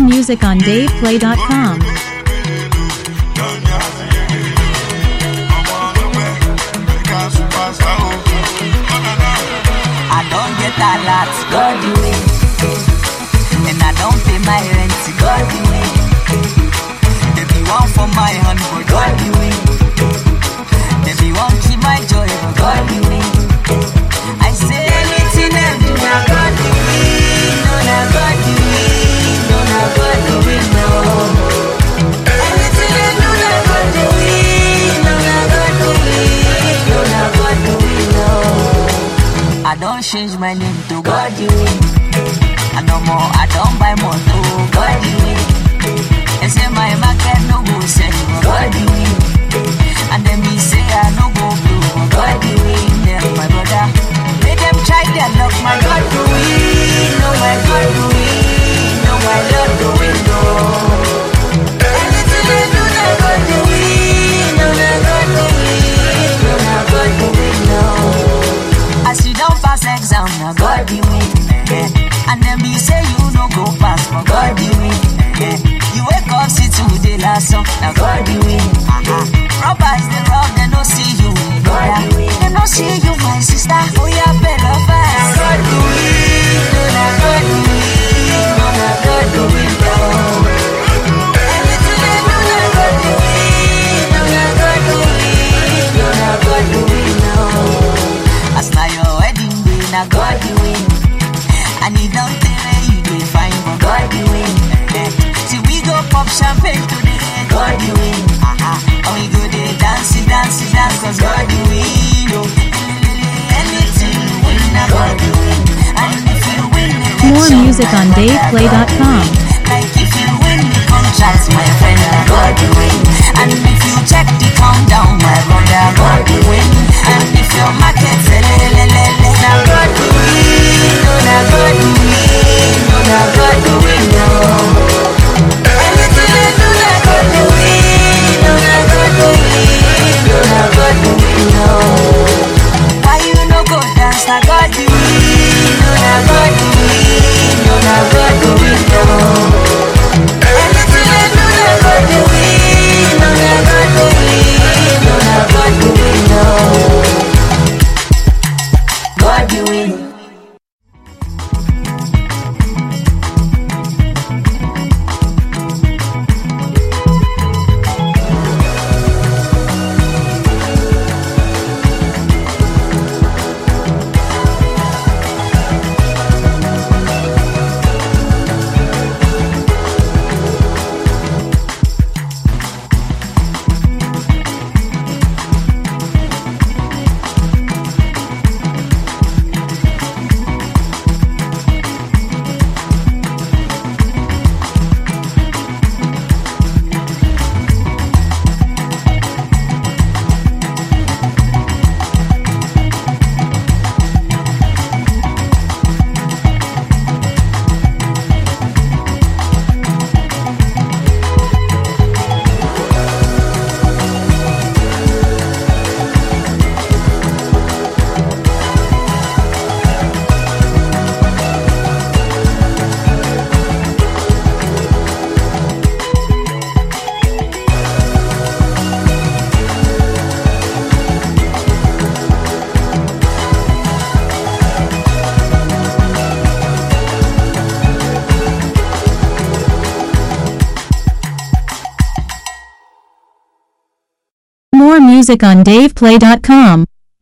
music on DavePlay.com. I don't get a lot, God the way. And I don't pay my rent, God the way. There be one for my hand, but God the way. There be one keep my joy, but God the way. I say anything them do, now God the way. No, now God the way. No, now God the way, no. Anything them do, now God the way. No, now God the way. No, now God the way, no. I don't change my name to God you I no more, I don't buy more to God you They say my market no go sell for God you And then me say I no go blue for God you Them my brother, let them try their luck My God do it, no my God do it No my Lord do it, no Anything they do, they God do it No, they God do it No, they God do it, no as you don't pass exam, now God you win. eh, eh. And then me say you no go pass, but God you win. eh, eh. You wake up, see today last song, now God you win. Uh-huh. Robbers they rob, they no see you. God you win. They no see you, my sister. Oh yeah, better fast. God you win. No, now God you win. No, now God you win. No. Anything they do, now God you win. No, now God you win. No, now God you win. No. As na your wedding day, na God you win. And it don't tell where you dey find, but God you win. Eh, See we go pop champagne today, God you win. Aha, and we go dey dance, dance, dance, cause God you win. Oh, anything you win, na God you win. And if you win the More election, music my on brother, DavePlay.com. God you win. Like if you win the contract, my friend, na God you win. And if you check the countdown, my brother, God you win. And if your market sell, na God you win. No, na God you win. No, na God you win. No. Anything they do, na God you win. No, na God you win. No, na God you win. No. Why you no go dance? Na God you win. No, na God you win. No, na God you win. No. Anything they do, na God you win. No, na God you win. No, na God you win. No. God you win. More music on DavePlay.com.